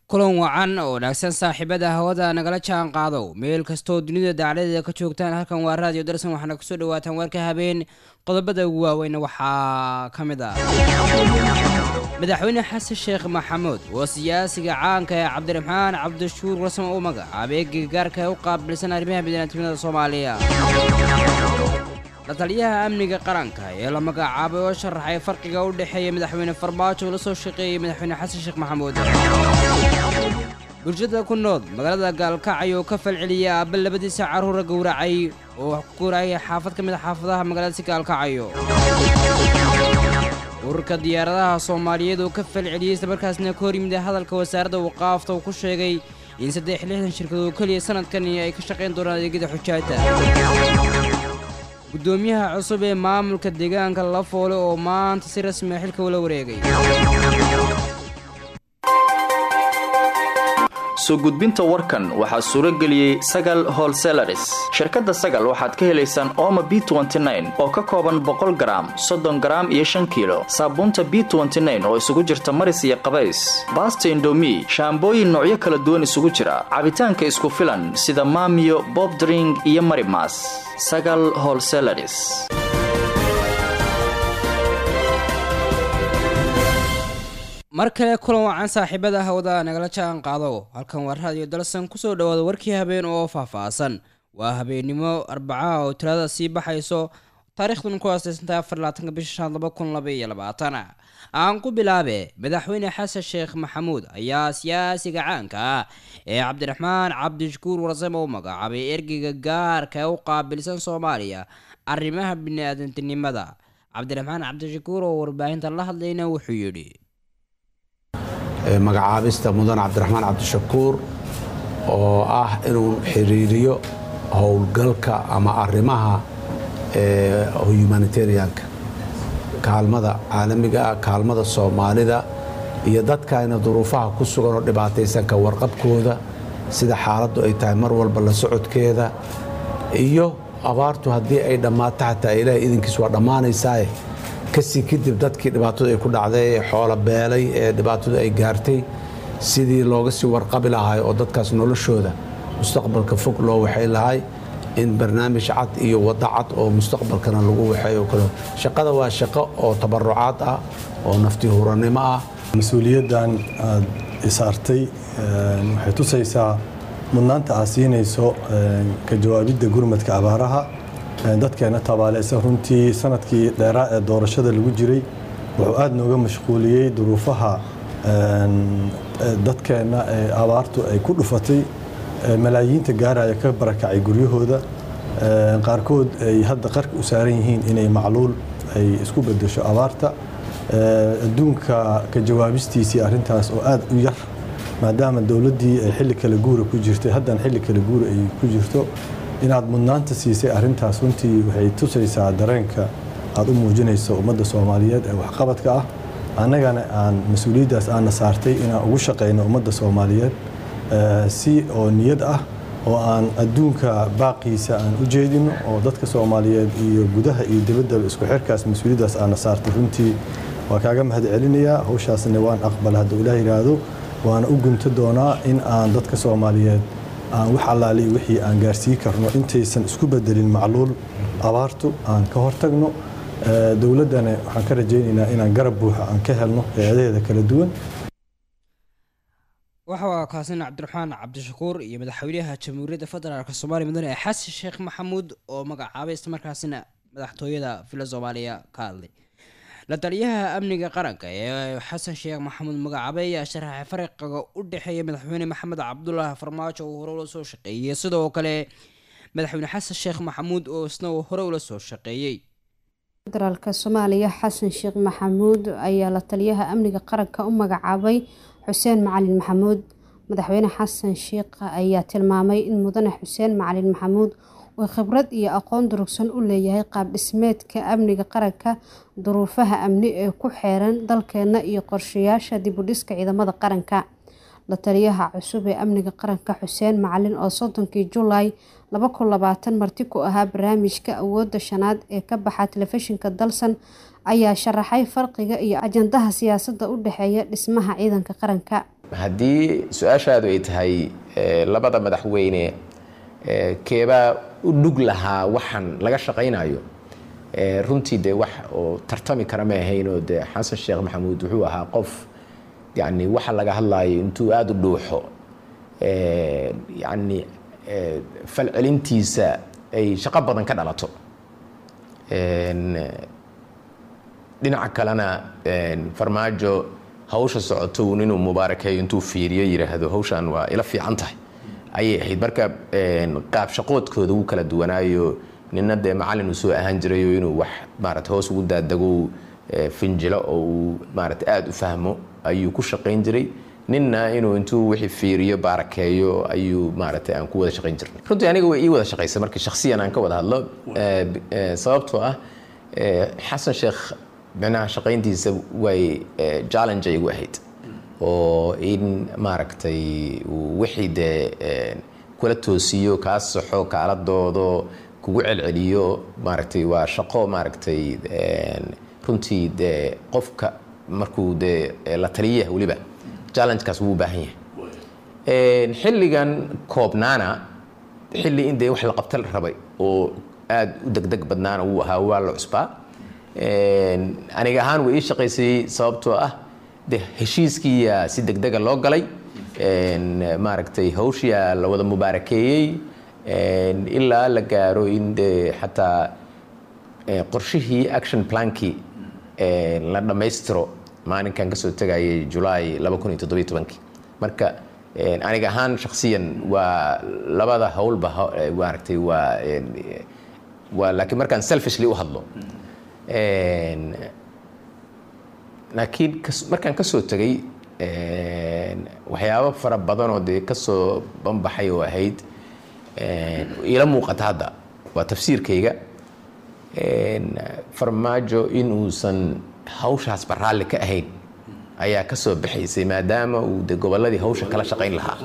kulan wacan oo wanaagsan saaxiibada hawada nagala jaan qaadow meel kastoo dunida dacladeeda ka joogtaan halkan waa raadiyo darsan waxaana kusoo dhawaataan warka habeen qodobada ugu waaweyn waxaa ka mid ah madaxweyne xasan sheekh maxamuud oo siyaasiga caanka ee cabdiraxmaan cabdishuur rasman u magacaabay gargaarka ee u qaabilsan arrimaha bidanaadnimada soomaaliya la taliyaha amniga qaranka ee la magacaabay oo sharaxay farqiga u dhexeeya madaxweyne farmaajo la soo shaqeeyey madaxweyne xasan sheekh maxamuud bulshada ku nool magaalada gaalkacyo ka falceliyay aabba labadiisa carruura gowracay oo wax ku gowracaya xaafad ka mid a xaafadaha magaalada si gaalkacyo ururka diyaaradaha soomaaliyeed oo ka falceliyey islamarkaasna ka hor yimid hadalka wasaaradda waqaafta uu ku sheegay in saddex lixdan shirkadood keliya sanadkani ay ka shaqayn doonaan adeegyada xujaajta guddoomiyaha cusub ee maamulka deegaanka lafoole oo maanta si rasmiya xilka ula wareegay soo gudbinta warkan waxaa suuro geliyey sagal holselaris shirkadda sagal waxaad ka helaysaan ooma b oo ka kooban boqol garaam soddon garaam iyo shan kiilo saabuunta b oo isugu jirta maris iyo qabays baasta indomi shaambooyin noocyo kala duwan isugu jira cabitaanka isku filan sida maamiyo bobdring iyo marimas sagal holselaris mar kale kulan wacan saaxiibada hawada nagala jaan qaado halkan waa raadiyo dalsan kusoo dhawaada warkii habeen oo faahfaahsan waa habeennimo arbacaha oo tirada sii baxayso taarikhdan ku aasaysantahay afar labaatanka bisha shan laba kun laba iyo labaatan aan ku bilaabe madaxweyne xasan sheekh maxamuud ayaa siyaasiga caanka ah ee cabdiraxmaan cabdishakuur warsame u magacaabay ergeyga gaarka ee u qaabilsan soomaaliya arrimaha bini-aadantinimada cabdiraxmaan cabdishakuur oo warbaahinta la hadlayna wuxuu yidhi magacaabista mudan cabdiraxmaan cabdishakuur oo ah inuu xiriiriyo howlgalka ama arrimaha humanitarianka kaalmada caalamiga ah kaalmada soomaalida iyo dadkayna duruufaha ku sugan oo dhibaataysanka warqabkooda sida xaaladdu ay tahay mar walba la socodkeeda iyo abaartu haddii ay dhammaato xataa ilaahay idinkiis waa dhammaanaysaaye kasii kadib dadkii dhibaatadu ay ku dhacday ee xoolo beelay ee dhibaatadu ay gaartay sidii looga sii warqabi lahay oo dadkaas noloshooda mustaqbalka fog loo waxay lahay in barnaamij cad iyo waddo cad oo mustaqbalkana lagu waxeeyo kale shaqada waa shaqo oo tabarucaad ah oo nafti hurannimo ah mas-uuliyaddan aad isaartay waxay tusaysaa mudnaanta aad siinayso ka jawaabidda gurmadka abaaraha dadkeena tabaaleysan runtii sanadkii dheeraa ee doorashada lagu jiray wuxuu aada nooga mashquuliyey duruufaha dadkeenna ee abaartu ay ku dhufatay malaayiinta gaaraya ka barakacay guryahooda qaarkood ay hadda qarka u saaran yihiin inay macluul ay isku bedesho abaarta adduunka ka jawaabistiisii arrintaas oo aada u yar maadaama dowladdii ay xilli kale guura ku jirtay haddana xilli kale guura ay ku jirto inaad mudnaanta siisay arrintaas runtii waxay tusaysaa dareenka aad u muujinayso ummadda soomaaliyeed ee waxqabadka ah annagana aan mas-uuliyaddaas aana saartay inaan ugu shaqayno ummadda soomaaliyeed si oo niyad ah oo aan adduunka baaqiisa aan u jeedino oo dadka soomaaliyeed iyo gudaha iyo dibaddaba isku xirkaas mas-uuliyaddaas aana saartay runtii waa kaaga mahad celinayaa hawshaasna waan aqbala hadduu ilaah yidhaahdo waana u gunta doonaa in aan dadka soomaaliyeed aan wax allaaliy wixii aan gaarsii karno intaysan isku bedelin macluul abaartu aan ka hortagno dowladdana waxaan ka rajaynaynaa inaan garab buuxa aan ka helno hay-adaheeda kala duwan waxaa kaasin cabdiraxmaan cabdishakuur iyo madaxweynaha jamhuuriyadda federaalk soomaaliya mudane xasan sheekh maxamuud oo magacaabay islamarkaasina madaxtooyada villa soomaaliya ka hadlay la taliyaha amniga qaranka ee xasan sheekh maxamuud magacaabay ayaa sharaxay fariqiga u dhexeeya madaxweyne maxamed cabdulaahi farmaajo oo hore ula soo shaqeeyey sidoo kale madaxweyne xasan sheekh maxamuud oo isna hore ula soo shaqeeyey federaalk soomaaliya xasan sheekh maxamuud ayaa la taliyaha amniga qaranka u magacaabay xuseen macalin maxamuud madaxweyne xasan sheekh ayaa tilmaamay in mudane xuseen macalin maxamuud uu khibrad iyo aqoon durugsan u leeyahay qaab dhismeedka amniga qaranka duruufaha amni ee ku xeeran dalkeena iyo qorshayaasha dibudhiska ciidamada qaranka la taliyaha cusub ee amniga qaranka xuseen macalin oo soddonkii julaay marti ku ahaa barnaamijka awoodda shanaad ee ka baxa telefishinka dalsan ayaa sharaxay farqiga iyo ajandaha siyaasadda u dhexeeya dhismaha ciidanka qaranka haddii su-aashaadu ay tahay labada madaxweyne keebaa u dhug lahaa waxaan laga shaqaynayo runtii dee wax oo tartami kara ma ahaynoo dee xasan sheekh maxamuud wuxuu ahaa qof yani waxa laga hadlayo intuu aada u dhuuxo yani falcelintiisa ay shaqo badan ka dhalato dhinaca kalena farmaajo hawsha socoto uun inuu mubaarakeeyo intuu fiiriyo yidhaahdo hawshan waa ila fiican tahay ayay ahayd marka qaab shaqoodkooda wuu kala duwanaayo nina dee macallin uu soo ahaan jirayo inuu wax maarata hoos ugu daadago finjilo oo uu maarata aada u fahmo ayuu ku shaqayn jiray ninna inuu intuu wixii fiiriyo baarakeeyo ayuu maarata aan ku wada shaqayn jirnay runtii aniga way ii wada shaqaysay markii shakhsiyan aan ka wada hadlo sababtoo ah xasan sheekh micnaha shaqayntiisa way challenge ay igu ahayd oo in maaragtay wixii dee kula toosiyo kaa saxo kaala doodo kugu celceliyo maaragtay waa shaqo maaragtay runtii dee qofka markuu dee la taliyaha weliba challengekaas wuu u baahan yahay xilligan koobnaana xilli in dee wax la qabta la rabay oo aada u degdeg badnaana wuu ahaa waa la cusbaa aniga ahaan way ii shaqaysay sababtoo ah de heshiiskiiyaa si degdega loo galay maaragtay hawshiyaa la wada mubaarakeeyey ilaa la gaaro in de xataa qorshihii action plankii la dhammaystiro maalinkan kasoo tegayay julaay marka aniga ahaan shaksiyan waa labada howlba maaragtay waa waa laakiin markaan selfishly u hadlo laakiin markaan kasoo tegay waxyaabo fara badanoo dee kasoo banbaxay oo ahayd ila muuqata hadda waa tafsiirkayga farmaajo in uusan hawshaasba raalli ka ahayn ayaa kasoo baxaysay maadaama uu de gobolladii hawsha kala shaqayn lahaa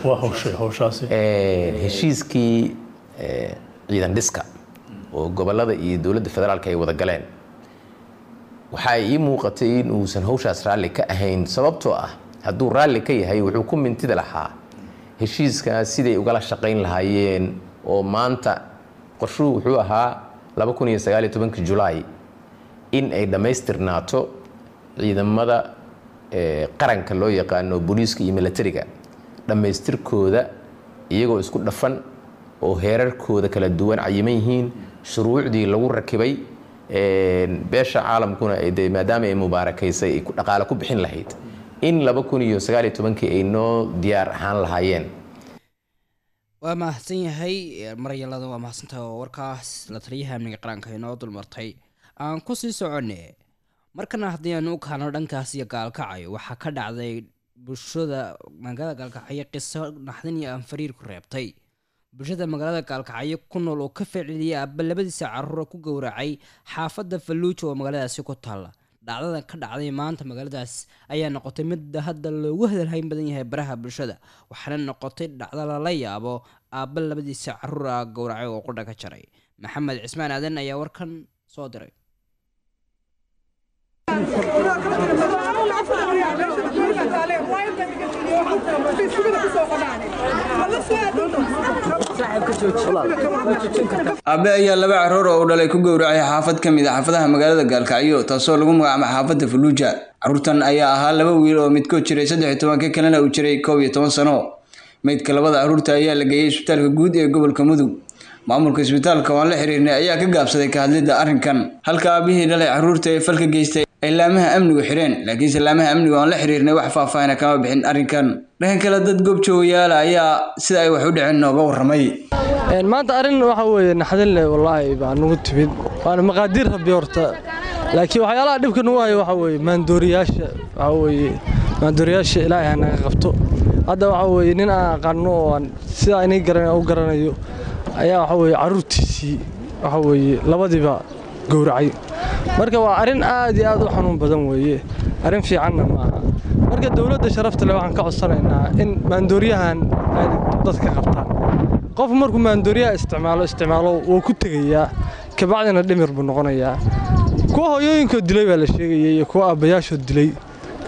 heshiiskii ciidan dhiska oo gobollada iyo dowladda federaalka ay wada galeen waxaa ii muuqatay in uusan hawshaas raalli ka ahayn sababtoo ah hadduu raalli ka yahay wuxuu ku mintida lahaa heshiiskaas siday ugala shaqayn lahaayeen oo maanta qorshuhu wuxuu ahaa julaay in ay dhammaystirnaato ciidamada qaranka loo yaqaano booliiska iyo milatariga dhammaystirkooda iyagoo isku dhafan oo heerarkooda kala duwan cayiman yihiin shuruucdii lagu rakibay beesha caalamkuna de maadaama ay mubaarakaysay ay dhaqaale ku bixin lahayd in ay noo diyaar ahaan lahaayeen waa mahadsan yahay maryalada waa mahadsantaha oo warkaas la taliyaha amniga qaranka inoo dulmartay aan ku sii soconne markana haddii aan u kaano dhankaas iyo gaalkacyo waxaa ka dhacday bulshada magaalada gaalkacyo qiso naxdin iyo aan fariir ku reebtay bulshada magaalada gaalkacyo ku nool oo ka ficiliyay aaba labadiisa caruura ku gowracay xaafadda falluuja oo magaaladaasi ku taalla dhacdada ka dhacday maanta magaaladaas ayaa noqotay mid hadda loogu hadalhayn badan yahay baraha bulshada waxaana noqotay dhacdo lala yaabo aaba labadiisa caruura gowracay oo qudha ka jaray maxamed cismaan aadan ayaa warkan soo diray aabe ayaa laba caruur oo u dhalay ku gowracay xaafad ka mid a xaafadaha magaalada gaalkacyo taasoo lagu magacaaba xaafadda faluuja caruurtan ayaa ahaa laba wiil oo midkood jiray saddex iyo tobanka kalena uu jiray koob iyo toban sano meydka labada caruurta ayaa la geeyey isbitaalka guud ee gobolka mudug maamulka isbitaalka oo aan la xiriirnay ayaa ka gaabsaday ka hadlidda arrinkan halka aabihii dhalay caruurta ee falka geystay ay laamaha amnigu xidheen laakiinse laamaha amnigu aan la xiriirnay wax faahfaahina kama bixin arrinkan dhanka kale dad goobjoogayaala ayaa sida ay wax u dhiceen nooga warramay maanta arrin waxa weeye naxdin leh wallaahi baa nagu timid waana maqaadiir rabbi horta laakiin waxyaalaha dhibka nagu hayo waxa weeye maandooriyaasha waxa weeye maandooriyaasha ilaahay ha naga qabto hadda waxa weeye nin aan aqaano oo aan sidaa inay garan u garanayo ayaa waxa weeye carruurtiisii waxa weeye labadiiba gowracay marka waa arrin aad iyo aad u xanuun badan weeye arrin fiicanna maaha marka dowladda sharafta leh waxaan ka codsanaynaa in maandooriyahan ay dadka qabtaan qof markuu maandooriyaha isticmaalo isticmaalo wuu ku tegayaa kabacdina dhimir buu noqonayaa kuwa hooyooyinkood dilay baa la sheegayay iyo kuwa aabbayaashood dilay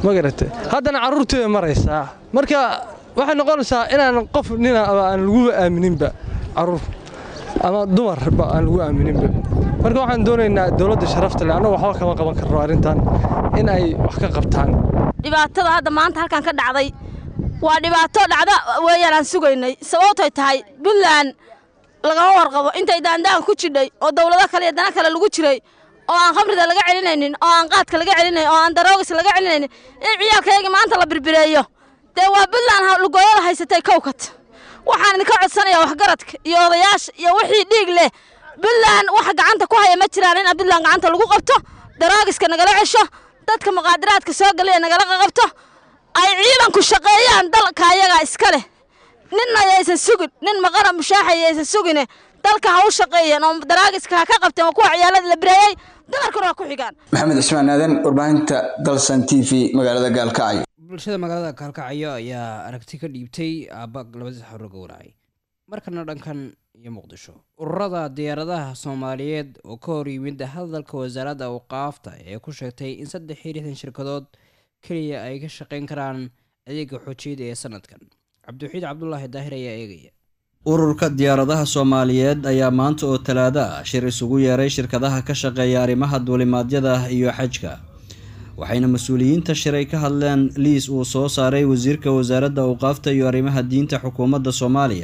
ma garate haddana carruurtii bay maraysaa marka waxay noqonaysaa inaan qof nina aan laguba aamininba carruur ama dumarba aan lagu aamininba marka waxaan doonaynaa dowladda sharafta leh annagu waxba kama qaban karno arrintan in ay wax ka qabtaan dhibaatada hadda maanta halkan ka dhacday waa dhibaato dhacda weeyaan aan sugaynay sababtoy tahay puntland lagama warqabo intay daandaan ku jidhay oo dawlado kale iyo dana kale lagu jiray oo aan khamrida laga celinaynin oo aan qaadka laga celinaynin oo aan daroogis laga celinaynin in ciyaalkayaga maanta la birbireeyo dee waa puntland lugooyada haysatay kowkat waxaan idinka codsanayaa waxgaradka iyo odayaasha iyo wixii dhiig leh puntland waxa gacanta ku haya ma jiraan in puntland gacanta lagu qabto daroogiska nagala cesho dadka muqaadaraadka soo galaya nagala qabto ay ciidanku shaqeeyaan dalka ayagaa iska leh ninna yaysan sugin nin maqara mushaaxa yaysan sugine dalka ha u shaqeeyeen oo daraagiska ha ka qabteen waa kuwa ciyaalada la bireeyey dumarkuna waa ku xigaan maxamed cismaan aadan warbaahinta dalsan t v magaalada gaalkacyo bulshada magaalada gaalkacyo ayaa aragti ka dhiibtay aabba labadii xaro gowracay markana dhankan iyo muqdisho ururada diyaaradaha soomaaliyeed oo ka hor yimid hadalka wasaaradda awqaafta ee ku sheegtay in saddex iyo lixdan shirkadood keliya ay ka shaqayn karaan adeega xoojiyada ee sanadkan cabdiwaxiid cabdulaahi daahir ayaa eegaya ururka diyaaradaha soomaaliyeed ayaa maanta oo talaado ah shir isugu yeeray shirkadaha ka shaqeeya arrimaha duulimaadyada iyo xajka waxayna mas-uuliyiinta shiray ka hadleen liis uu soo saaray wasiirka wasaaradda awqaafta iyo arrimaha diinta xukuumadda soomaaliya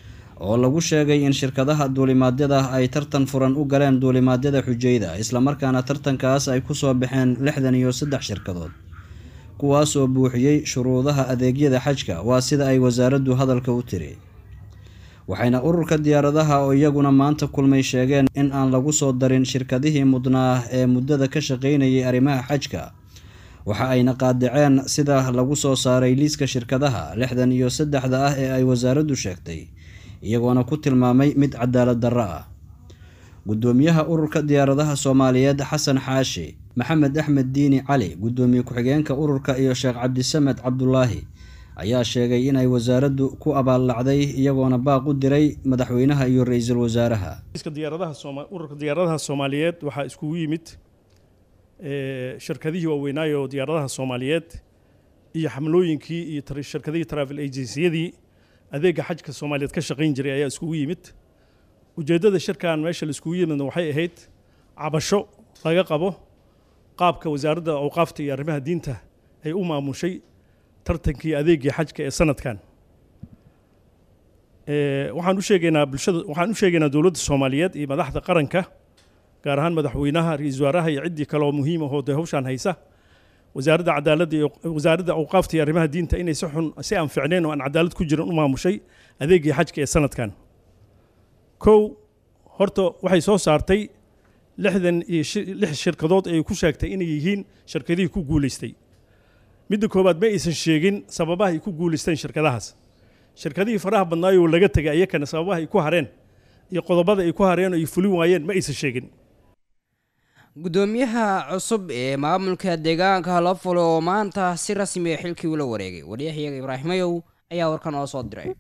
oo lagu sheegay in shirkadaha duulimaadyada ay tartan furan u galeen duulimaadyada xujayda islamarkaana tartankaas ay kusoo baxeen lixdan iyo saddex shirkadood kuwaas oo buuxiyey shuruudaha adeegyada xajka waa sida ay wasaaraddu hadalka u tiri waxayna ururka diyaaradaha oo iyaguna maanta kulmay sheegeen in aan lagu soo darin shirkadihii mudnaa ee muddada ka shaqaynayay arrimaha xajka waxa ayna qaadaceen sida lagu soo saaray liiska shirkadaha lixdan iyo saddexda ah ee ay wasaaraddu sheegtay iyagoona ku tilmaamay mid cadaalad darro ah guddoomiyaha ururka diyaaradaha soomaaliyeed xasan xaashi maxamed axmed diini cali guddoomiye ku-xigeenka ururka iyo sheekh cabdisamed cabdulaahi ayaa sheegay inay wasaaraddu ku abaallacday iyagoona baaq u diray madaxweynaha iyo ra-iisul wasaaraha ururka diyaaradaha soomaaliyeed waxaa iskugu yimid shirkadihii waaweynaayo diyaaradaha soomaaliyeed iyo xamlooyinkii iyo shirkadihii travel agenciyadii adeega xajka soomaaliyeed ka shaqayn jiray ayaa iskugu yimid ujeeddada shirkan meesha la iskugu yimidna waxay ahayd cabasho laga qabo qaabka wasaaradda awqaafta iyo arrimaha diinta ay u maamushay tartankii adeegii xajka ee sanadkan waxaan u sheegaynaa bulshada waxaan u sheegaynaa dowladda soomaaliyeed iyo madaxda qaranka gaar ahaan madaxweynaha ra-iisul wasaaraha iyo ciddii kale oo muhiim ahoo dee hawshaan haysa wasaaradda cadaaladda iyo wasaaradda awqaafta iyo arrimaha diinta inay si xun si aan ficnayn oo aan cadaalad ku jirin u maamushay adeegii xajka ee sanadkan kow horta waxay soo saartay lixdan iyo lix shirkadood ay ku sheegtay inay yihiin shirkadihii ku guulaystay midda koowaad ma aysan sheegin sababaha ay ku guulaysteen shirkadahaas shirkadihii faraha badnaayoo laga tegay ayakana sababaha ay ku hareen iyo qodobada ay ku hareen oo ay fulin waayeen ma aysan sheegin guddoomiyaha cusub ee maamulka deegaanka halofulo oo maanta si rasmi a xilkii ula wareegay waryahayaga ibraahimayow ayaa warkan oo soo diray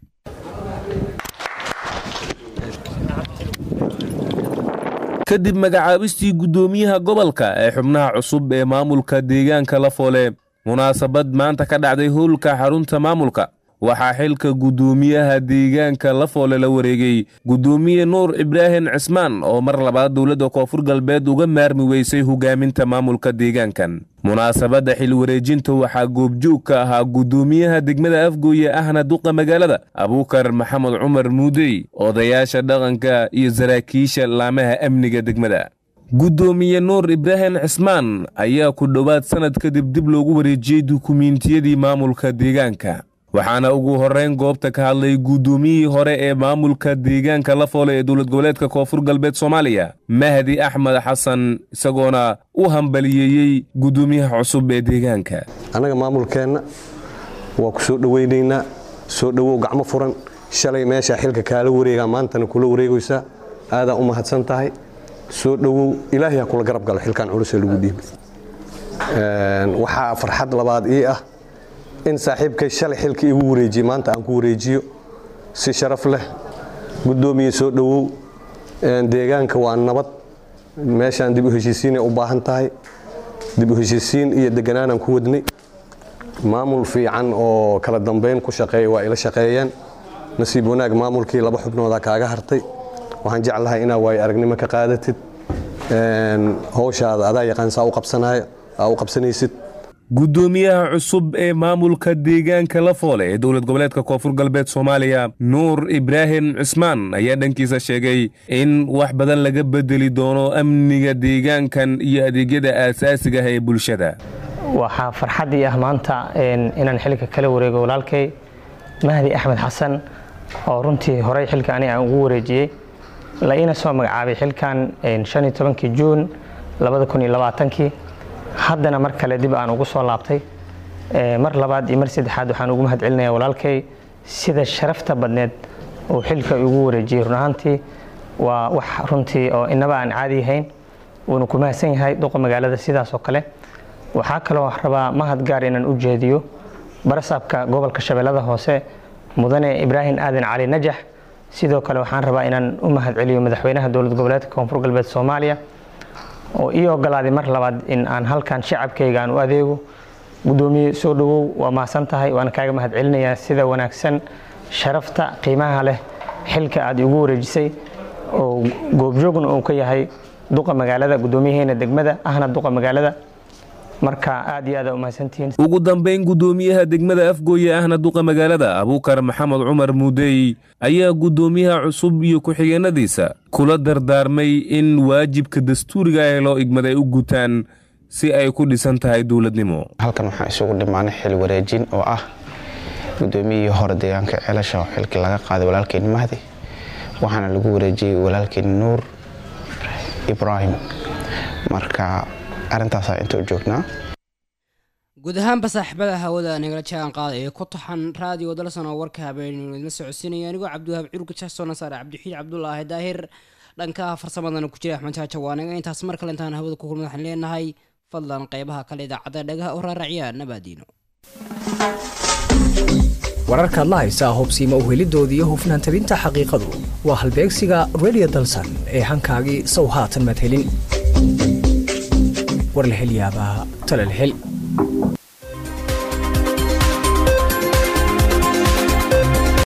kadib magacaabistii guddoomiyaha gobolka ee xubnaha cusub ee maamulka deegaanka lafoole munaasabad maanta ka dhacday howlka xarunta maamulka waxaa xilka guddoomiyaha deegaanka lafoole la wareegay guddoomiye nuur ibraahim cismaan oo mar labaad dowladda koonfur galbeed uga maarmi weysay hogaaminta maamulka deegaankan munaasabadda xil wareejinta waxaa goobjoog ka ahaa guddoomiyaha degmada afgooye ahna duqa magaalada abuukar maxamed cumar muudey odayaasha dhaqanka iyo saraakiisha laamaha amniga degmada guddoomiye nuur ibraahim cismaan ayaa ku dhowaad sannad kadib dib loogu wareejiyey dukumiintiyadii maamulka deegaanka waxaana ugu horrayn goobta ka hadlay guddoomiyihii hore ee maamulka deegaanka lafoole ee dowlad goboleedka koonfur galbeed soomaaliya mahdi axmed xasan isagoona u hambaliyeeyey guddoomiyaha cusub ee deegaanka annaga maamulkeenna waa ku soo dhowaynaynaa soo dhowow gacmo furan shalay meeshaa xilka kaala wareegaa maantana kula wareegaysaa aadaa u mahadsan tahay soo dhowow ilaahay ha kula garab galo xilkan culus ee lagu dhiibay waxaa farxad labaad ii ah in saaxiibkay shalay xilka igu wareejiyey maanta aan ku wareejiyo si sharaf leh guddoomiye soo dhowow deegaanka waa nabad meeshaan dib u heshiisiinay u baahan tahay dib u heshiisiin iyo deganaanaan ku wadnay maamul fiican oo kala dambeyn ku shaqeeya waa ila shaqeeyeen nasiib wanaag maamulkii laba xubnooda kaaga hartay waxaan jeclahay inaa waayo aragnimo ka qaadatid howshaada adaa yaqaan saa u qabsanaya aa u qabsanaysid guddoomiyaha cusub ee maamulka deegaanka lafoole ee dowlad goboleedka koonfur galbeed soomaaliya nuur ibraahim cismaan ayaa dhankiisa sheegay in wax badan laga bedeli doono amniga deegaankan iyo adeegyada aasaasiga ah ee bulshada waxaa farxaddii ah maanta inaan xilka kala wareego walaalkay mahdi axmed xasan oo runtii horey xilka ani aan ugu wareejiyey la iina soo magacaabay xilkan kii juun kii haddana mar kale dib aan ugu soo laabtay mar labaad iyo mar saddexaad waxaan ugu mahad celinayaa walaalkay sida sharafta badneed uu xilka ugu wareejiyey run ahaantii waa wax runtii oo inaba aan caadi ahayn wuuna ku mahadsan yahay duqa magaalada sidaas oo kale waxaa kaloo rabaa mahad gaar inaan u jeediyo barasaabka gobolka shabeellada hoose mudane ibraahim aadan cali najax sidoo kale waxaan rabaa inaan u mahad celiyo madaxweynaha dowlad goboleedka koonfur galbeed soomaaliya oo ii ogolaaday mar labaad in aan halkan shacabkayga aan u adeego guddoomiye soo dhowow waa mahadsan tahay waana kaaga mahad celinayaa sida wanaagsan sharafta qiimaha leh xilka aad igu wareejisay oo goobjoogna uu ka yahay duqa magaalada guddoomiyaheena degmada ahna duqa magaalada marka aad iyo aad aa umahadsantihiin ugu dambayn guddoomiyaha degmada afgooye ahna duqa magaalada abuukar maxamed cumar muudey ayaa guddoomiyaha cusub iyo ku-xigeenadiisa kula dardaarmay in waajibka dastuuriga ee loo igmaday u gutaan si ay ku dhisan tahay dowladnimo halkan waxaan isugu dhimaanay xil wareejin oo ah guddoomiyihii hore deegaanka ceelasha oo xilkii laga qaaday walaalkeeni mahdi waxaana lagu wareejiyey walaalkeeni nuur ibraahim marka arintaasaa inta u joognaa guud ahaanba saaxiibada hawada nagala jaan qaada ee ku taxan raadiyo dalsan oo warka habeenimo idinla socodsiinaya anigoo cabdiwahaab curka jasoona saare cabdixiid cabdulaahi daahir dhanka farsamadana ku jira axmed jaaja waanaga intaas mar kale intaan hawada ku kulma waxaan leenahay fadlan qeybaha kale idaacadda dhagaha u raaraciya nabaadiino wararkaad la haysaa hobsiima uhelidooda iyo hufnaan tabinta xaqiiqadu waa halbeegsiga redio dalsan ee hankaagii sow haatan madhelin war la hel yaabaa talal hel